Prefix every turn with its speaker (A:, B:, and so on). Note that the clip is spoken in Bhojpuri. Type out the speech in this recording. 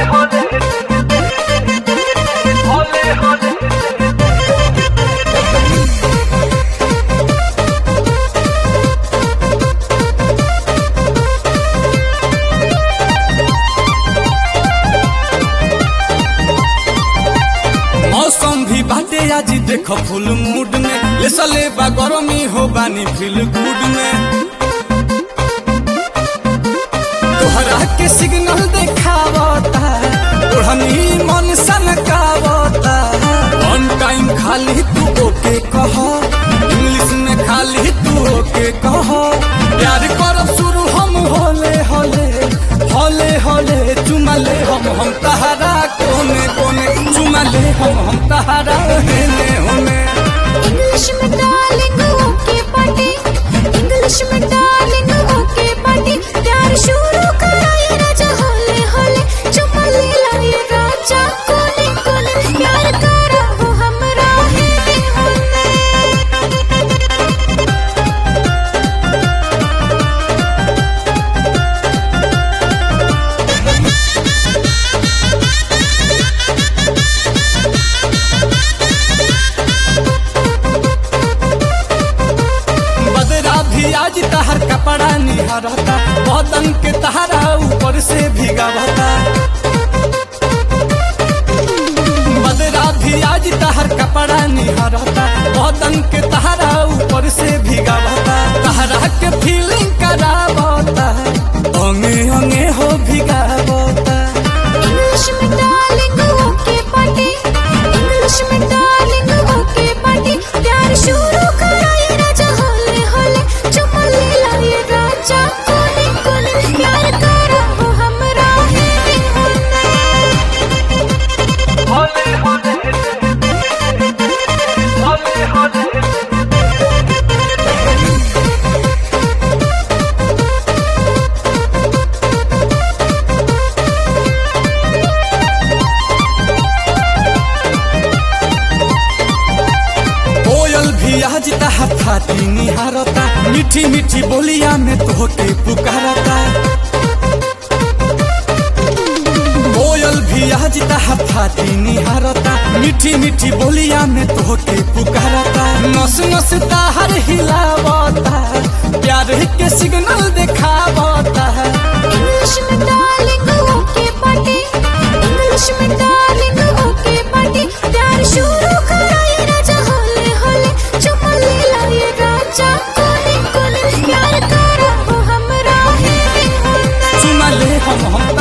A: मौसम भी बाटे आज देखो फुल मूड में ले सले बा गरमी हो बानी फील गुड में तोहरा के सिग्नल देखावता ओढ़नी मन सनकावता वन टाइम खाली तू ओके कह इंग्लिश में खाली तू ओके कह प्यार करब शुरू हम होले होले होले होले चुमले हम हम तहरा कोने कोने चुमले हम हम तहरा हेने होने
B: इंग्लिश में डार्लिंग ओके पार्टी इंग्लिश में डार्लिंग ओके पार्टी प्यार शुरू कराए राजा होले होले चुम्मा ले लाए राजा कोने कोने प्यार करा हो हमरा हेने होने
A: बदरा भी आज तहर कपड़ा निहारता बदन के तहरा ऊपर से भीगावता बदरा भी आज तहर कपड़ा निहारता बदन के तहरा ऊपर से भीगावता तहरा के फीलिंग करावता अंगे अंगे हो भीगावता
B: इंग्लिश में डार्लिंग ओके पार्टी इंग्लिश में डार्लिंग ओके पार्टी प्यार शुरू कराए राजा होले होले चुम्मा ले लाए राजा कोने कोने प्यार करा हो हमरा हेने होने
A: कोयल भी आज तहर खाती निहारता मीठी मीठी बोलिया में तोहके पुकारता कोयल भी आज तहर खाती निहारता मीठी मीठी बोलिया में तोहके पुकारता नस नस ताहर हिलावता प्यार के सिग्नल दिखावता
B: इंग्लिश में डार्लिंग ओके पार्टी इंग्लिश में डार्लिंग ओके पार्टी प्यार शुरू कराए राजा होले होले चुम्मा ले लाए राजा कोने कोने प्यार करा हो हमरा हेने होने
A: चुमले हम हम